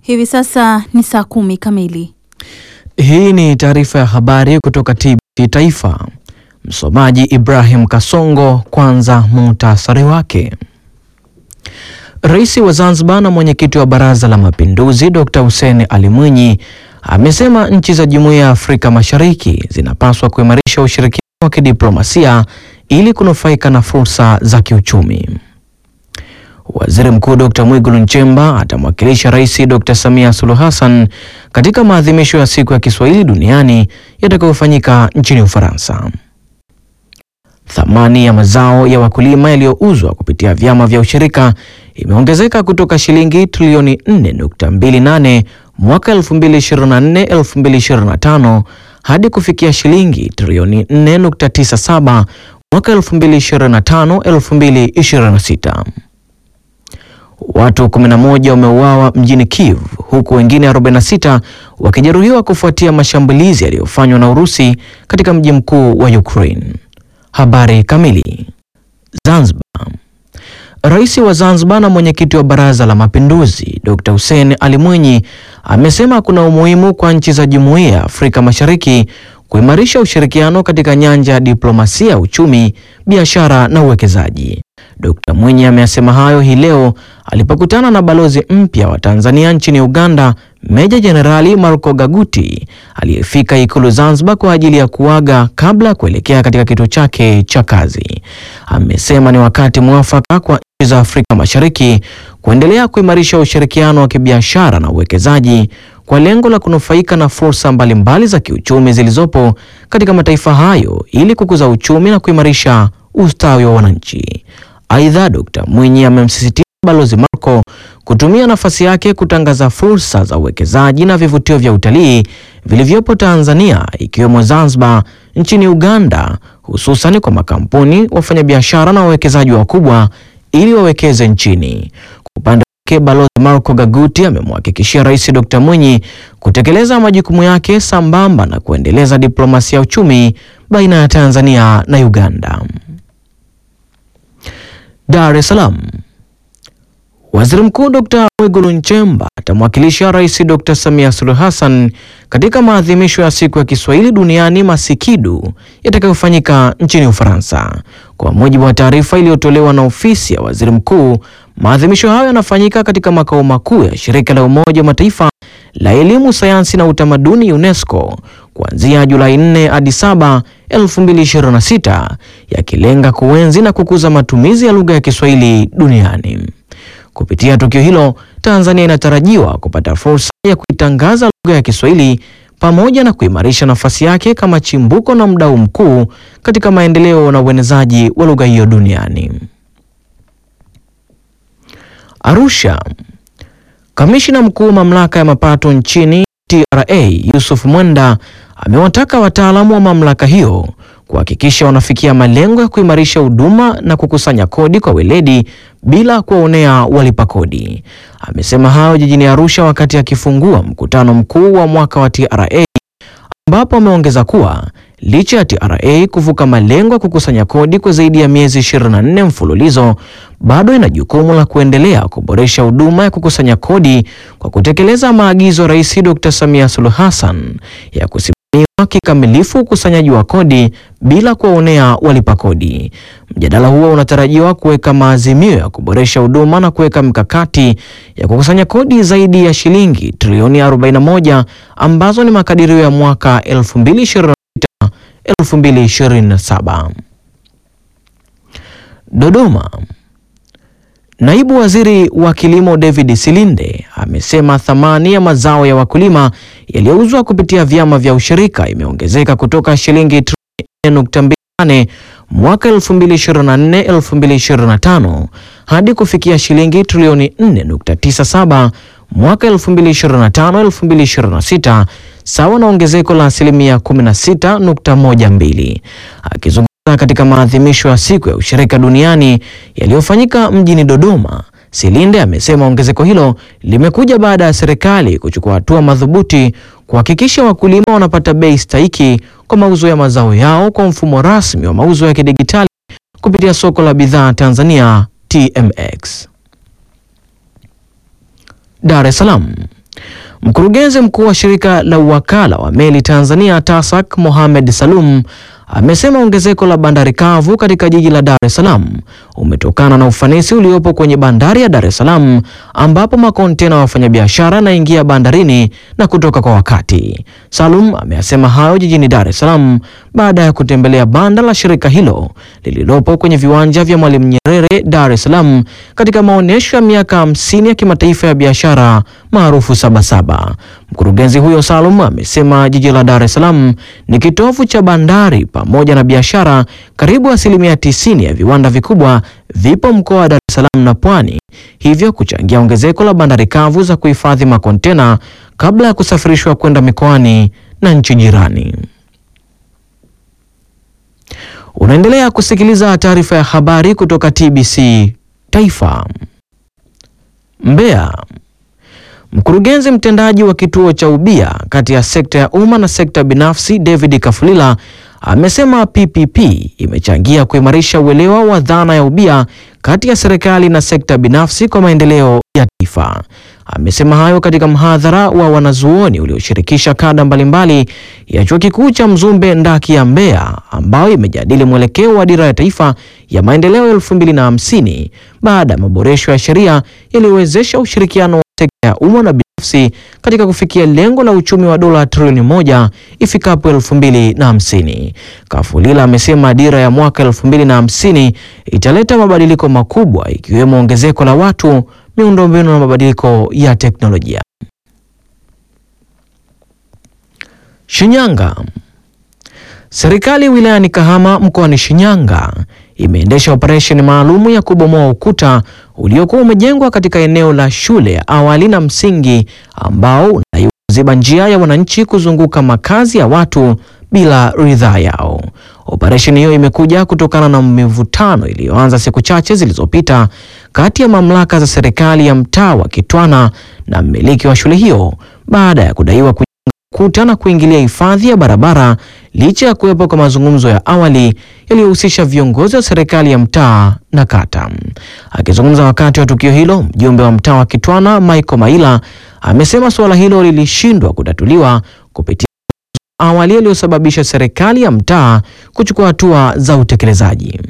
Hivi sasa ni saa kumi kamili. Hii ni taarifa ya habari kutoka TBC Taifa. Msomaji Ibrahim Kasongo. Kwanza muhtasari wake. Rais wa Zanzibar na mwenyekiti wa Baraza la Mapinduzi Dr. Hussein Ali Mwinyi amesema nchi za Jumuiya ya Afrika Mashariki zinapaswa kuimarisha ushirikiano wa kidiplomasia ili kunufaika na fursa za kiuchumi. Waziri Mkuu Dr. Mwigulu Nchemba atamwakilisha Rais Dr. Samia Suluhu Hassan katika maadhimisho ya Siku ya Kiswahili Duniani yatakayofanyika nchini Ufaransa. Thamani ya mazao ya wakulima yaliyouzwa kupitia vyama vya ushirika imeongezeka kutoka shilingi trilioni 4.28 mwaka 2024-2025 hadi kufikia shilingi trilioni 4.97 mwaka 2025-2026. Watu 11 wameuawa mjini Kiev huku wengine 46 wakijeruhiwa kufuatia mashambulizi yaliyofanywa na Urusi katika mji mkuu wa Ukraine. Habari kamili. Zanzibar. Rais wa Zanzibar na mwenyekiti wa Baraza la Mapinduzi Dr. Hussein Ali Mwinyi amesema kuna umuhimu kwa nchi za Jumuiya ya Afrika Mashariki kuimarisha ushirikiano katika nyanja ya diplomasia, uchumi, biashara na uwekezaji. Dr. Mwinyi ameyasema hayo hii leo alipokutana na balozi mpya wa Tanzania nchini Uganda, Meja Jenerali Marco Gaguti aliyefika Ikulu Zanzibar kwa ajili ya kuaga kabla ya kuelekea katika kituo chake cha kazi. Amesema ni wakati mwafaka kwa nchi za Afrika Mashariki kuendelea kuimarisha ushirikiano wa kibiashara na uwekezaji kwa lengo la kunufaika na fursa mbalimbali za kiuchumi zilizopo katika mataifa hayo ili kukuza uchumi na kuimarisha ustawi wa wananchi. Aidha, Dr. Mwinyi amemsisitiza Balozi Marco kutumia nafasi yake kutangaza fursa za uwekezaji na vivutio vya utalii vilivyopo Tanzania ikiwemo Zanzibar, nchini Uganda, hususan kwa makampuni, wafanyabiashara na wawekezaji wakubwa ili wawekeze nchini. Kwa upande wake, Balozi Marco Gaguti amemhakikishia Rais Dr. Mwinyi kutekeleza majukumu yake sambamba na kuendeleza diplomasia ya uchumi baina ya Tanzania na Uganda. Dar es Salaam. Waziri Mkuu Dr. Mwigulu Nchemba atamwakilisha Rais Dr. Samia Suluhu Hassan katika maadhimisho ya Siku ya Kiswahili Duniani Masikidu yatakayofanyika nchini Ufaransa. Kwa mujibu wa taarifa iliyotolewa na ofisi ya Waziri Mkuu, maadhimisho hayo yanafanyika katika makao makuu ya Shirika la Umoja wa Mataifa la Elimu, Sayansi na Utamaduni UNESCO kuanzia Julai 4 hadi 7, 2026 yakilenga kuenzi na kukuza matumizi ya lugha ya Kiswahili duniani. Kupitia tukio hilo, Tanzania inatarajiwa kupata fursa ya kuitangaza lugha ya Kiswahili pamoja na kuimarisha nafasi yake kama chimbuko na mdau mkuu katika maendeleo na uenezaji wa lugha hiyo duniani. Arusha. Kamishina mkuu wa mamlaka ya mapato nchini TRA Yusuf Mwenda amewataka wataalamu wa mamlaka hiyo kuhakikisha wanafikia malengo ya kuimarisha huduma na kukusanya kodi kwa weledi bila kuwaonea walipa kodi. Amesema hayo jijini Arusha wakati akifungua mkutano mkuu wa mwaka wa TRA ambapo ameongeza kuwa licha ya TRA kuvuka malengo ya kukusanya kodi kwa zaidi ya miezi 24 mfululizo, bado ina jukumu la kuendelea kuboresha huduma ya kukusanya kodi kwa kutekeleza maagizo ya Rais Dr. Samia Suluhu Hassan ya kusimamia kikamilifu ukusanyaji wa kodi bila kuwaonea walipa kodi. Mjadala huo unatarajiwa kuweka maazimio ya kuboresha huduma na kuweka mikakati ya kukusanya kodi zaidi ya shilingi trilioni 41 ambazo ni makadirio ya mwaka 2026 2027. Dodoma. Naibu Waziri wa Kilimo David Silinde amesema thamani ya mazao ya wakulima yaliyouzwa kupitia vyama vya ushirika imeongezeka kutoka shilingi trilioni 4.28 mwaka 2024-2025 hadi kufikia shilingi trilioni 4.97 mwaka 2025-2026 sawa na ongezeko la asilimia 16.12. Akizungumza katika maadhimisho ya siku ya ushirika duniani yaliyofanyika mjini Dodoma, Silinde amesema ongezeko hilo limekuja baada ya serikali kuchukua hatua madhubuti kuhakikisha wakulima wanapata bei stahiki kwa mauzo ya mazao yao kwa mfumo rasmi wa mauzo ya kidigitali kupitia soko la bidhaa Tanzania TMX. Dar es Salaam. Mkurugenzi mkuu wa shirika la uwakala wa meli Tanzania TASAC Mohamed Salum amesema ongezeko la bandari kavu katika jiji la Dar es Salaam umetokana na ufanisi uliopo kwenye bandari ya Dar es Salaam ambapo makontena ya wafanyabiashara yanaingia bandarini na kutoka kwa wakati. Salum ameyasema hayo jijini Dar es Salaam baada ya kutembelea banda la shirika hilo lililopo kwenye viwanja vya Mwalimu Nyerere Dar es Salaam katika maonyesho ya miaka hamsini ya kimataifa ya biashara maarufu Sabasaba. Mkurugenzi huyo Salum amesema jiji la Dar es Salaam ni kitovu cha bandari pamoja na biashara. Karibu asilimia tisini ya viwanda vikubwa vipo mkoa wa Dar es Salaam na Pwani, hivyo kuchangia ongezeko la bandari kavu za kuhifadhi makontena kabla ya kusafirishwa kwenda mikoani na nchi jirani. Unaendelea kusikiliza taarifa ya habari kutoka TBC Taifa. Mbeya. Mkurugenzi mtendaji wa kituo cha ubia kati ya sekta ya umma na sekta binafsi David Kafulila amesema PPP imechangia kuimarisha uelewa wa dhana ya ubia kati ya serikali na sekta binafsi kwa maendeleo ya taifa. Amesema hayo katika mhadhara wa wanazuoni ulioshirikisha kada mbalimbali ya Chuo Kikuu cha Mzumbe Ndaki ya Mbeya ambayo imejadili mwelekeo wa dira ya taifa ya maendeleo 2050 baada ya maboresho ya sheria yaliyowezesha ushirikiano wa sekta ya umma na binafsi katika kufikia lengo la uchumi wa dola trilioni moja ifikapo 2050. Kafulila amesema dira ya mwaka 2050 italeta mabadiliko makubwa ikiwemo ongezeko la watu, miundombinu na mabadiliko ya teknolojia. Shinyanga. Serikali wilayani Kahama mkoani Shinyanga imeendesha operesheni maalumu ya kubomoa ukuta uliokuwa umejengwa katika eneo la shule ya awali na msingi ambao unadaiwa kuziba njia ya wananchi kuzunguka makazi ya watu bila ridhaa yao. Operesheni hiyo imekuja kutokana na mivutano iliyoanza siku chache zilizopita kati ya mamlaka za serikali ya mtaa wa Kitwana na mmiliki wa shule hiyo baada ya kudaiwa kujenga ukuta na kuingilia hifadhi ya barabara licha ya kuwepo kwa mazungumzo ya awali yaliyohusisha viongozi wa serikali ya mtaa na kata. Akizungumza wakati wa tukio hilo, mjumbe wa mtaa wa Kitwana Michael Maila amesema suala hilo lilishindwa kutatuliwa kupitia awali yaliyosababisha serikali ya mtaa kuchukua hatua za utekelezaji.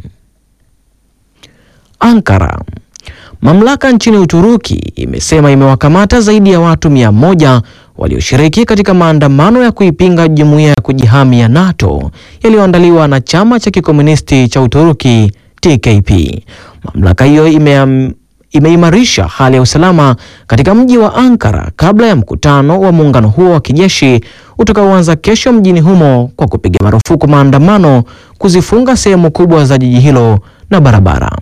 Ankara. Mamlaka nchini Uturuki imesema imewakamata zaidi ya watu mia moja walioshiriki katika maandamano ya kuipinga jumuiya ya kujihami ya NATO yaliyoandaliwa na chama cha kikomunisti cha Uturuki TKP. Mamlaka hiyo ime imeimarisha hali ya usalama katika mji wa Ankara kabla ya mkutano wa muungano huo wa kijeshi utakaoanza kesho mjini humo kwa kupiga marufuku maandamano, kuzifunga sehemu kubwa za jiji hilo na barabara.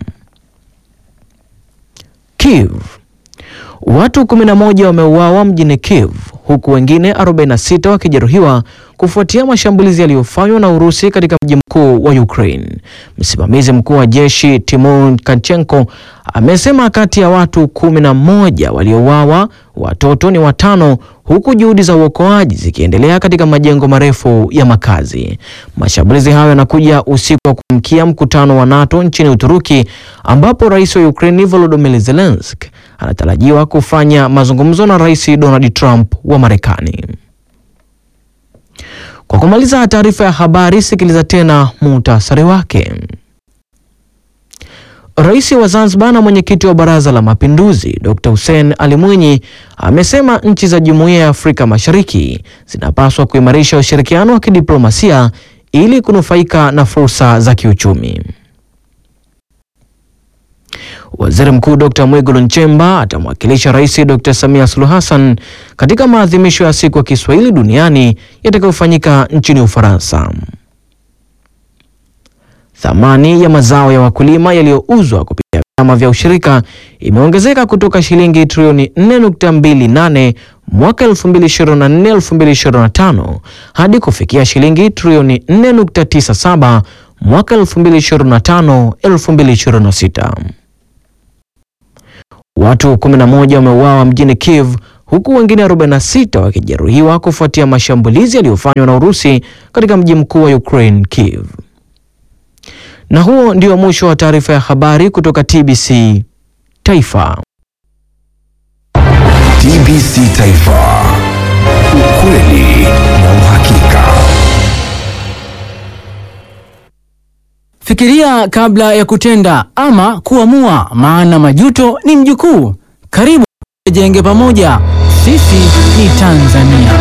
Kiev. Watu 11 wameuawa mjini Kiev huku wengine 46 wakijeruhiwa kufuatia mashambulizi yaliyofanywa na Urusi katika mji mkuu wa Ukraine. Msimamizi mkuu wa jeshi Timur Kanchenko amesema kati ya watu 11 waliouawa, watoto ni watano huku juhudi za uokoaji zikiendelea katika majengo marefu ya makazi. Mashambulizi hayo yanakuja usiku wa kuamkia mkutano wa NATO nchini Uturuki ambapo rais wa Ukraine Volodymyr Zelensky anatarajiwa kufanya mazungumzo na Rais Donald Trump wa Marekani. Kwa kumaliza taarifa ya habari, sikiliza tena muhtasari wake. Rais wa Zanzibar na mwenyekiti wa Baraza la Mapinduzi Dr. Hussein Ali Mwinyi amesema nchi za Jumuiya ya Afrika Mashariki zinapaswa kuimarisha ushirikiano wa kidiplomasia ili kunufaika na fursa za kiuchumi. Waziri Mkuu Dr. Mwigulu Nchemba atamwakilisha Rais Dr. Samia Suluhu Hassan katika maadhimisho ya siku ya Kiswahili duniani yatakayofanyika nchini Ufaransa. Thamani ya mazao ya wakulima yaliyouzwa kupitia vyama vya ushirika imeongezeka kutoka shilingi trilioni 4.28 mwaka 2024-2025 hadi kufikia shilingi trilioni 4.97 mwaka 2025-2026. Watu 11 wameuawa mjini Kiev huku wengine 46 wakijeruhiwa kufuatia mashambulizi yaliyofanywa na Urusi katika mji mkuu wa Ukraine, Kiev. Na huo ndio mwisho wa taarifa ya habari kutoka TBC Taifa. TBC Taifa. ukweli na uhakika. Fikiria kabla ya kutenda ama kuamua, maana majuto ni mjukuu. Karibu tujenge pamoja, sisi ni Tanzania.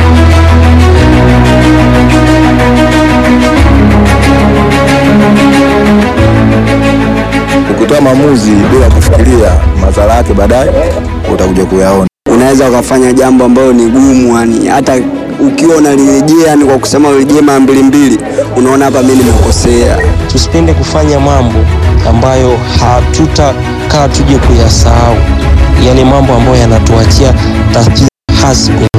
Ukitoa maamuzi bila kufikiria madhara yake baadaye utakuja kuyaona. unaweza ukafanya jambo ambalo ni gumu, yani hata ukiwa unalirejea, yani kwa kusema urejee mara mbili mbili, unaona hapa mimi nimekosea. tusipende kufanya mambo ambayo hatutakaa tuje kuyasahau, yaani mambo ambayo yanatuachia taswira hasi